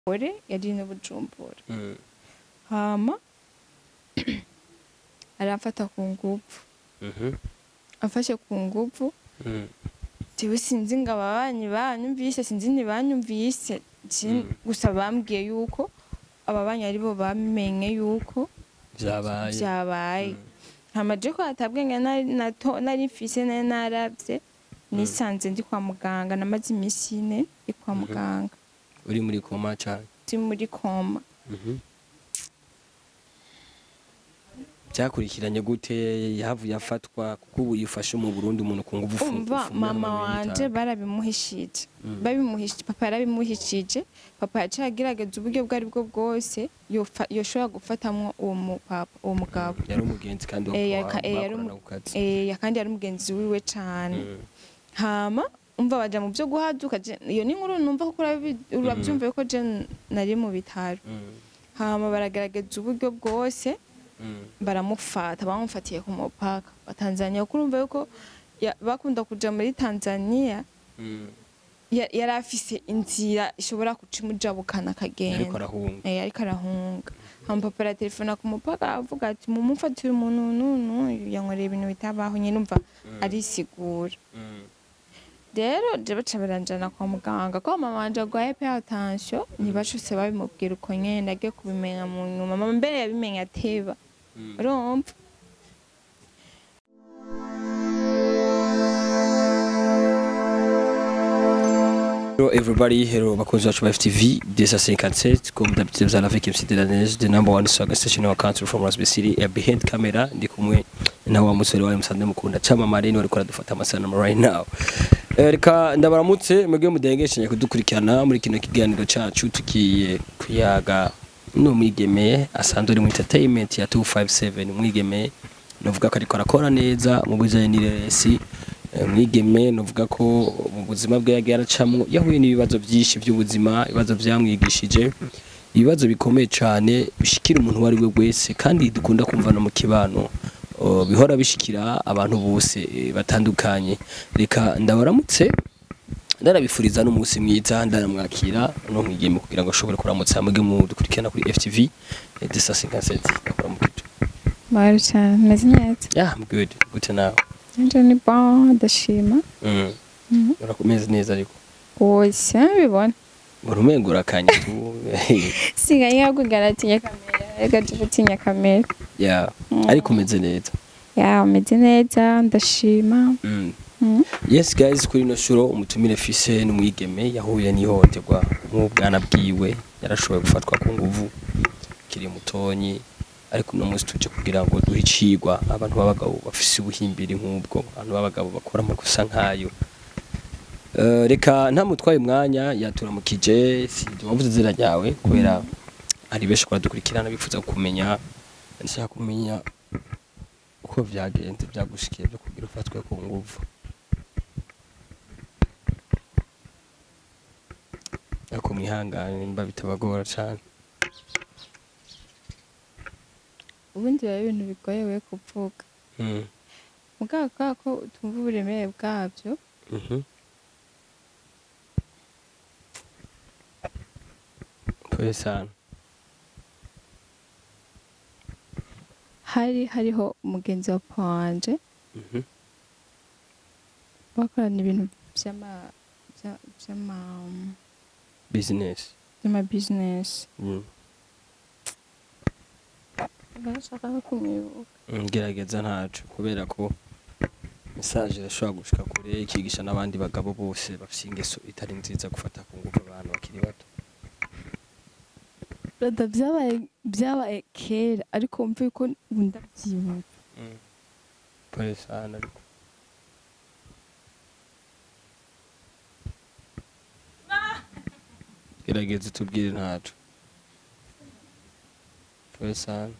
ore yari no bujumbura Mm. hama aramfata ku nguvu Mhm. amfashe ku nguvu Mm. jewe sinzi ngo ababanyi banyumvise sinzi ntibanyumvise je- Mm. gusa bambwiye yuko ababanyi aribo bamenye yuko Vyabaye. vyabaye Mm. hama je ko hatabwenge nari nato- nari mfise nari naravye nisanze ndi kwa muganga namaze imisi ine ndi kwa Mhm. muganga Uri muri koma cyane. ndi muri koma Mhm. Byakurikiranye gute yahavuye afatwa kuko ubu yifashe mu Burundi umuntu ku nguvu ufu- umva ufungura mama mu bintu wanje bitanu. barabimuhishije Mm. babimuhishije papa yarabimuhishije papa yaciye agerageza uburyo bwo aribwo bwose yofa- yoshobora gufatamwo uwo mupapa uwo mugabo yari umugenzi kandi wo Eh, kwa- yaka- eh, yari bakorana umu- ku kazi. Eh, kandi yari umugenzi wiwe cane Mm. hama umva baja mu byo guhaduka je- iyo ni inkuru numva kuko urabi- urabyumva yuko je nari mu bitaro Mm. hama baragerageza uburyo bwose Mm. baramufata bamufatiye ku mupaka wa Tanzania kuko urumva yuko ya- bakunda kuja muri Tanzania Mm. ya- yari afise inzira ishobora guca imujabukana ariko akagenda arahunga Eh, ariko arahunga hama papa aratelefona ku mupaka aravuga ati mumufatire umuntu nunu yankoreye ibintu bitabaho nyine umva arisigura Mm. rero je baca baranjana kwa muganga ko mama wanje agwaye hypertension ntibashose babimubwira uko nyene ndagiye kubimenya mu nyuma mama mbere yabimenye ateba Mm. urumva Hello everybody, hello bakunzi bacu ba FTV, this is 57 comme d'habitude vous allez avec MC de la Neige, the number one swagger station in our country from Rasby City, uh, behind camera ndi kumwe na wa musore wawe musanzwe mukunda chama marini wari kora dufata amasanamu right now. Eh, Reka ndabaramutse mwebwe mudengeshenye kudukurikirana muri kino kiganiro cacu tugiye kuyaga no mwigeme asanzwe ari mu entertainment ya 257 mwigeme novuga ko ariko arakora neza mu bijanye n'iresi Eh, mwigeme novuga ko mu buzima bwe yagiye aracamwo yahuye n'ibibazo byinshi by'ubuzima ibibazo byamwigishije ibibazo bikomeye cyane bishikira umuntu uwo ari we wese kandi dukunda kumva no mu kibano oh, bihora bishikira abantu bose eh, batandukanye reka ndabaramutse ndarabifuriza n'umunsi mwiza ndaramwakira no mwigeme kugira ngo ashobore kuramutsa mwebwe mu dukurikirana kuri FTV eh, desa 57 ndakuramukije bari cyane meze neza yeah I'm good gute nawe nje ni bon ndashima mm. Mhm. urakomeze neza ariko wose bibona urumengo urakanye tu sigaye yakugara atinya kamera reka tuje utinya kamera ya Mm. ariko umeze neza ya umeze neza ndashima Mm. Mhm. yes guys kuri ino shuro umutumire fise n'umwigeme yahuye n'ihohoterwa nk'ubwana bwiwe yarashoboye gufatwa ku nguvu kiri mutonyi ariko uno munsi tuje kugira ngo duhe icigwa abantu b'abagabo bafise ubuhimbiri nk'ubwo abantu b'abagabo bakora amakosa nk'ayo Eh, reka ntamutwaye umwanya yaturamukije sinzi wavuze izina ryawe kubera hari benshi kora dukurikirana bifuza kumenya ndashaka kumenya uko vyagenze vyagushikiye byo kugira ufatwe ku nguvu ariko mwihangane mba bitabagora cane ubundi biba ibintu bigoye we kuvuga Mm. mugabo kubera ko utumva uburemere bwabyo Mhm. Pole sana. hari hariho umugenzi wa papa wanje Mhm. bakorana ibintu by'ama bya- by'ama Business. by'ama business Mm. ndashaka no kumwibuka Mm, Gerageza ntaco kubera ko message irashobora gushika kure ikigisha n'abandi bagabo bose bafise ingeso itari nziza gufata ku ngufu abantu bakiri bato. rada byabaye byabaye kera ariko mvuye ko ubu ndabyibuka Mm. Pole sana ariko. Gerageza tubwire ntaco. Pole sana.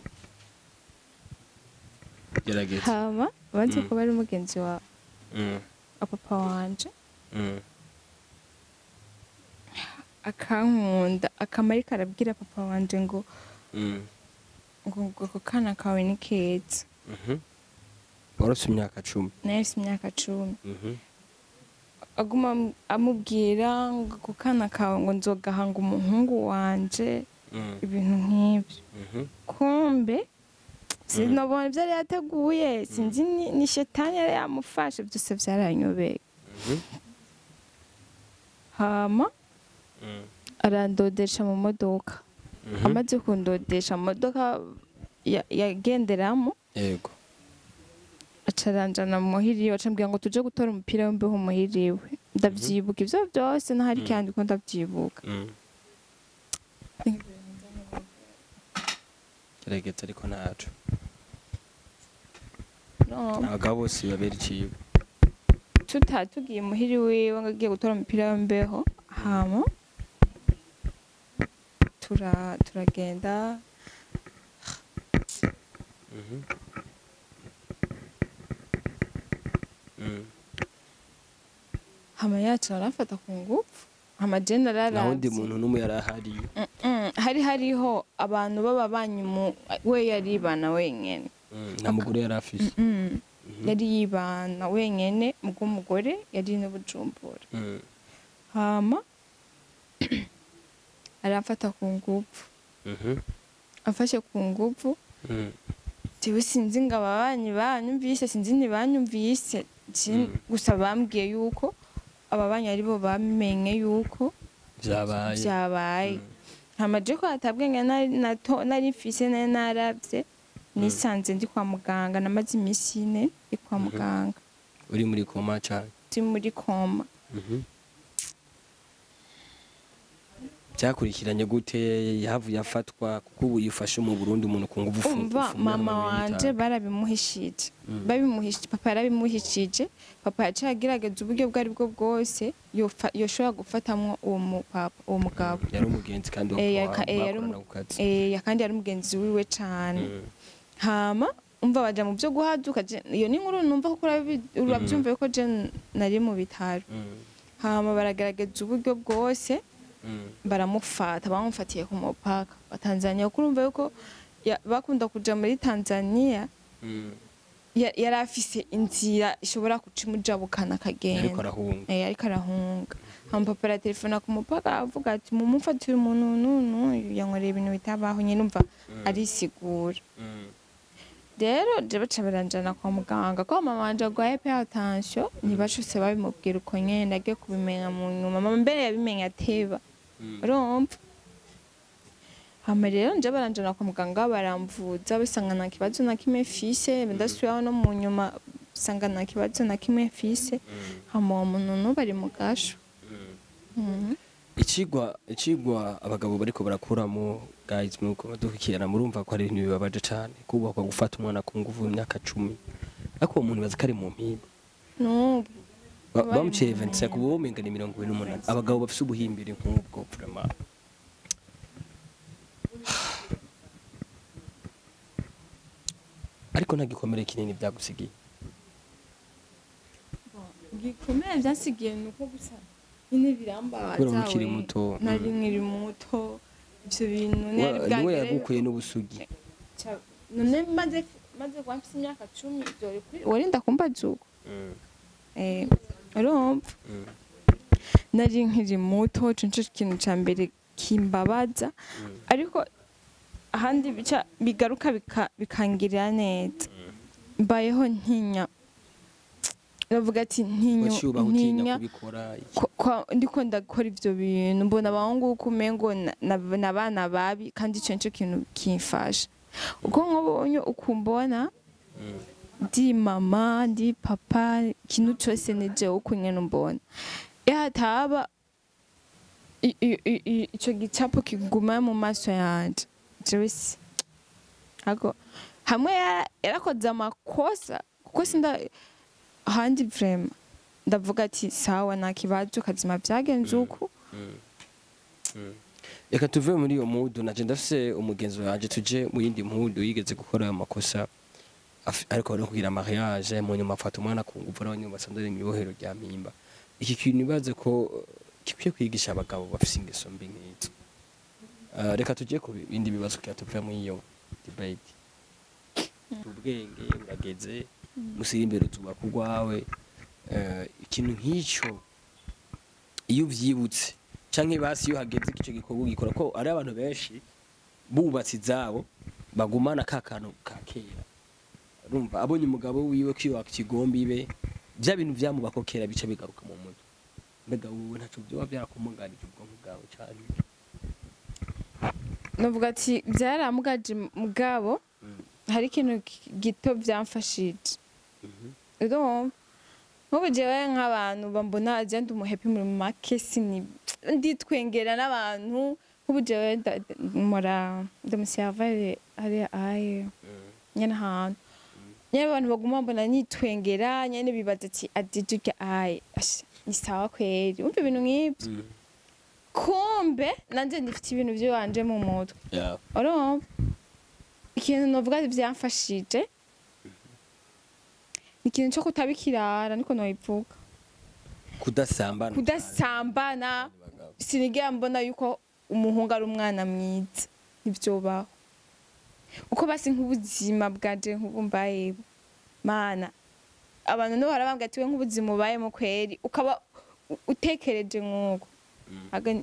Gerageza. hama banze Mm. kuba ari umugenzi wa Mm. wa papa wanje Mm. akankunda akama ariko arabwira papa wanje ngo Mm. ngo ngo ako kana kawe ni keza Mhm. Warose imyaka cumi. nahise imyaka cumi Mhm. aguma am- amubwira ngo ako kana kawe ngo nzogahanga umuhungu wanje Mm. ibintu nk'ibyo Mhm. kumbe sinabona ibyo yari yateguye sinzi ni- ni shetani yari yamufashe byose byaranyobeye Mhm. hama Mm. arandodesha mu modoka Mhm. amaze kundodesha mu modoka ya- yagenderamo yego acaranjana muhiriwe acambwira ngo tuje gutora umupira w'imbeho muhiriwe ndavyibuka ivyo byose ntahari Mm. kandi ko ndavyibuka Mm. gerageza ariko ntaco no abagabo bose babera iciwe tuta tugiye muhiri wiwe ngo agiye gutora umupira w'imbeho hama tura turagenda Mhm. Mm. hama yacu arafata ku ngufu hama je nararavye nta wundi muntu n'umwe yari ahari Mm-mm. hari hariho abantu b'ababanyi mu we yaribana wenyene Mm. nta mugore yari afise Mm. Mhm. yari yibana wenyene bw'umugore yari n'ubujumbura Mm. hama aramfata ku ngufu Mhm. afashe ku ngufu Mm. jewe sinzi ngo ababanyi banyumvise sinzi ntibanyumvise Je- Mm. gusa bambwiye yuko ababanyi aribo bamenye yuko vyabaye vyabaye Mm. hama je ko hatabwenge nari nato- nari mfise nari naravye nisanze ndi kwa muganga namaze imisi ine ndi kwa Mhm. muganga uri muri koma cane ndi muri koma Mhm. byakurikiranye gute yahavuye afatwa kuko ubu yifashe mu Burundi umuntu ku nguvu umva mama wanje barabimuhishije Mm. babimuhishije papa yarabimuhishije papa yaciye agerageza uburyo bwo ari bwo bwose yofa- yoshobora gufatamwo uwo mupapa uwo mugabo yari umugenzi kandi wo Eh, kwa- yaka- eh, yari bakorana umu- ku kazi Eh, kandi yari umugenzi wiwe cane Mm. hama umva baja mu byo guhaduka je- iyo ni inkuru numva kuko urabi- urabyumva yuko je nari mu bitaro Mm. hama baragerageza uburyo bwose Mm. baramufata bamufatiye ku mupaka wa Tanzania kuko urumva yuko ya- bakunda kuja muri Tanzania Mm. ya- yari afise inzira ishobora guca imujabukana ariko akagenda arahunga Eh, ariko arahunga hama papa aratelefona ku mupaka avuga ati mumufatire umuntu nunu yankoreye ibintu bitabaho nyine umva Mm. arisigura Mm. rero je baca baranjana kwa muganga ko mama wanje agwaye hypertension ntibashose babimubwira uko nyene ndagiye kubimenya mu nyuma mama mbere yabimenya ateba Mm. urumva hama rero nje baranjana kwa muganga baramvuza basanga nta kibazo na kimwe fise ndasubiraho no mu nyuma basanga nta kibazo na kimwe fise Mm. hama uwo muntu n'ubu ari mu gasho Mm. Mhm. ikigwa ikigwa abagabo bariko barakuramo guys muko badukirana murumva ko ari ibintu bibabaje cane kubakwa gufata umwana ku nguvu imyaka cumi ariko uwo muntu bazi ko ari mu mpimba n'ubu Ba- Bari bamuciye mu 25 ubu womenga ni mirongo ibiri n'umunani abagabo bafise ubuhimbiri nk'ubwo vraiment ariko nta gikomere kinini byagusigiye gikomeye byasigiye ni uko gusa nyine birambabaza Kubera uba ukiri we. muto, nari mm. nkiri muto ibyo bintu ntiyari Wa- niwe bwagere yagukuye n'ubusugi Ca- none maze maze kuba mfite imyaka cumi byori kuri warinda kumbaza uko Mm, eh urumva mm, nari nkiri muto ico nico kintu ca mbere kimbabaza mm, ariko ahandi bica bigaruka bika- bikangirira neza mbayeho ntinya ndavuga ati ntinya waciye ubaho utinya ntinya kubikora iki? ko- ko- ndiko ndakora ivyo bintu mbona abahungu uko umengo na- na- n'abana babi kandi ico nico kintu kimfasha uko nkubonye ukumbona Mm, ndi mama ndi papa ikintu cose ni jewe uko nyene umbona iyo hataba i- i- i- i- ico gicapo kiguma mu maso yanje jewe si ako hamwe yara- yarakoze amakosa kuko sinda ahandi vrema ndavuga ati sawa nta kibazo kazima vyagenze uku mm, mm. reka tuve muri iyo mudu naje ndafise umugenzi wanje tuje mu yindi mudu yigeze gukora ayo makosa af- ariko no kugira mariage mu nyuma afata umwana ku nguvu n'abanyuma basanze ari imibohero rya mpimba iki kintu ibaze ko eh, gikwiye kwigisha abagabo bafise ingeso mbi nk'izo Eh, reka tujye ku bindi bibazo kugira tuve muri iyo debate ubwenge urageze musiri imbere tubaka urwawe Eh, ikintu nk'icyo iyo uvyibutse canke basi iyo hageze ico gikorwa gikora ko ari abantu benshi bubatse izabo bagumana ka kantu ka kera urumva abonye umugabo wiwe kwiyubaka ikigombi ibe bya bintu vyamubako kera bica bigaruka mu mutwe mbega wowe ntaco vyoba vyarakumunganije ubwonko bwawe cane novuga ati byaramugaje mugabo hari ikintu ki- gito byamfashije urumva nk'ubu jewe nk'abantu bambona agenda umuhepi muri make sini nditwengera n'abantu nk'ubu jewe nda- nda- mora ndamusiyavare hariya aye nyene ahantu nyene abantu baguma mbona nitwengera nyene bibaza ati adije urya aye Asha, ni sawa kweri umva ibintu nk'ibyo kumbe nanje ndifite ibintu by'iwanje mu mutwe yeah. urumva ikintu novuga ati byamfashije ni ikintu cyo kutabikirara niko nobivuga kudasambana kudasambana Abagabo. sinigera mbona yuko umuhungu ari umwana mwiza ntibyobaho uko basi nk'ubuzima bwaje nk'ubu mbayeho mana abantu nibo barabambwa ati we nk'ubuzima ubayemo kweri ukaba u- utekereje nk'uko Aga-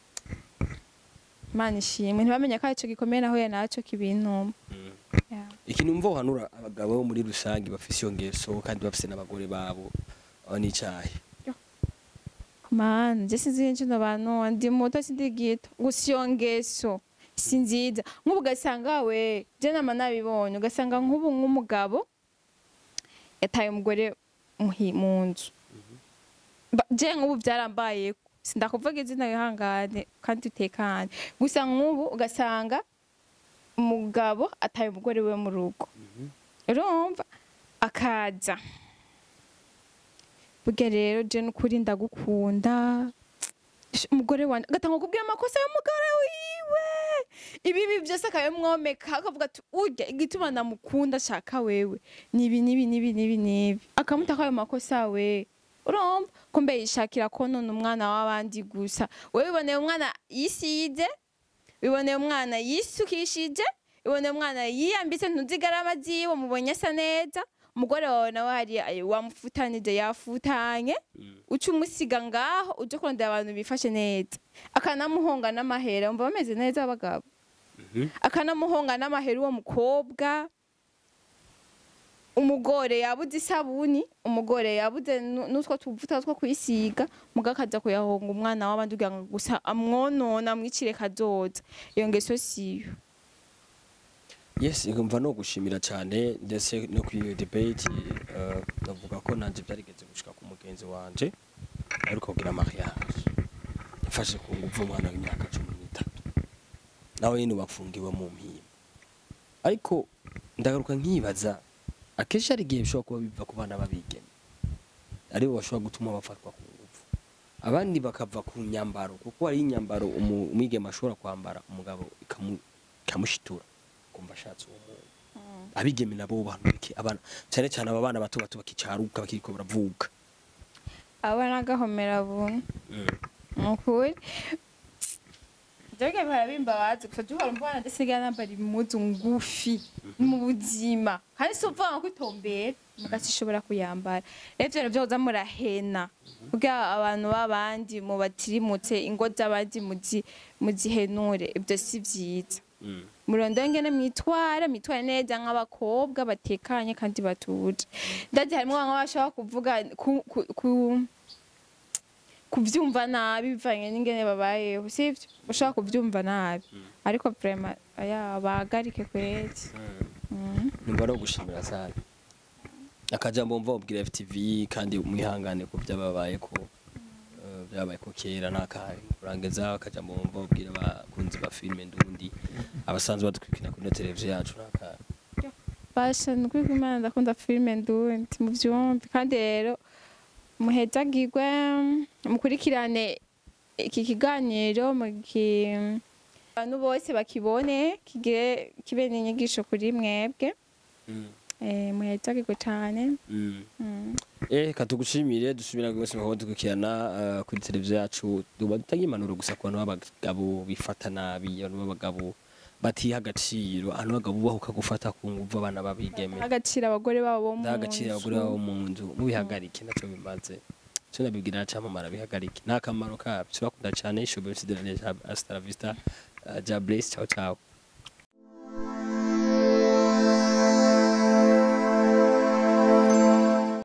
mana ishimwe ntibamenya ko aricyo gikomeye naho ya nacyo kibintuma Mm. Yeah. ikintu mva uhanura abagabo bo muri rusange bafise iyo ngeso kandi bafise n'abagore babo aho n'icahe mana je sinzi icyo abantu ndi muto sindi gito gusa iyo ngeso si nziza nk'ubu ugasanga we je nama nabibonye ugasanga nk'ubu nk'umugabo yataye umugore muhi- mu nzu Ba- je nk'ubu byarambaye sindakuvuga izina wihangane kandi utekane gusa nk'ubu ugasanga umugabo ataye umugore we mu rugo urumva akaza burya rero je n'ukuri ndagukunda Sh- umugore wanje agatanga kubwira amakosa y'umugore wiwe ibibi byose akabimwomeka akavuga ati urya igituma ndamukunda shaka wewe nibi nibi nibi nibi nibi akamutaka ayo makosa we urumva kumbe yishakira konona umwana w'abandi gusa wewe wiboneye umwana yisize wiboneye umwana yisukishije wiboneye umwana yiyambitse ntuzigarama ziwe mubonye asa neza umugore wawe nawe hari wamufutanije yafutanye uca umusiga ngaho uje kurondera abantu bifashe neza akanamuhonga n'amahera umva bameze neza abagabo akanamuhonga n'amahera uwo mukobwa umugore yabuze isabuni umugore yabuze nu- n'utwo tuvuta two kwisiga muga akaza kuyahonga umwana w'abandi kugira ngo gusa amwonona amwicire kazoza iyo ngeso siyo yes nkumva no gushimira cyane ndetse no kuri iyo debate eh, navuga ko nanje byarigeze gushika ku mugenzi wanje ariko kugira mariage yafashe ku nguvu umwana w'imyaka cumi n'itatu nawe nyine bafungiwe mu mpimba ariko ndagaruka nkibaza akenshi hari igihe bishobora kuba biva ku bana b'abigeme aribo bashobora gutuma bafatwa ku nguvu abandi bakava ku nyambaro kuko hari inyambaro umu- umwigeme ashobora kwambara umugabo ikamu- ikamushitura kumva ashatse uwo muntu abigeme nabo bantu bike abana cyane cyane aba bana bato bato bakicaruka bakiriko baravuka aba n'agahomera buntu nukuri Joge barabimbabazi gusa juhora mbona ndasigaye nambara impuzu ngufi mu buzima kandi si uvuga ngo itombera mugati ishobora kuyambara rero ivyo navyo hoza murahena kugira abantu b'abandi mubatirimutse ingo z'abandi muzi muzihenure ibyo si vyiza murondera ngene mwitwara mwitware neza nk'abakobwa batekanye kandi batuje ndazi harimwo bamwe bashobora kuvuga ku, ku, ku kuvyumva nabi bivanye n'ingene babayeho sivyo ushaka kuvyumva nabi ariko vraiment aya bahagarike kwezi Mm. numva no gushimira cyane akajambo mva ubwira FTV kandi mwihangane ku byababaye ko eh, byabaye ko kera n'akari kurangiza akajambo mva ubwira abakunzi ba filime ndundi abasanzwe badutwikina kuri televiziyo yacu n'akari basha nukuri ko imana ndakunda filime ndundi mu vyumvi kandi rero muhezagirwe mukurikirane iki kiganiro mugi abantu bose bakibone kigire kibe n'inyigisho kuri mwebwe eh, muhezagirwe cane Mm. Mm. Eh katugushimire dusubira rwose mu dukurikirana eh, kuri televiziyo yacu duba dutanga impanuro gusa ku bantu b'abagabo bifata nabi abantu b'abagabo batiha agaciro abantu b'abagabo bubahuka gufata ku nguvu abana babigeme agaciro abagore babo bo mu ndaha agaciro abagore nzu. babo mu nzu mubihagarike nacyo bimaze cyo nabibwira cyamamara bihagarike nta kamaro kabyo bakunda cyane shobe MC de la Neige hasta la vista uh, ja bless ciao ciao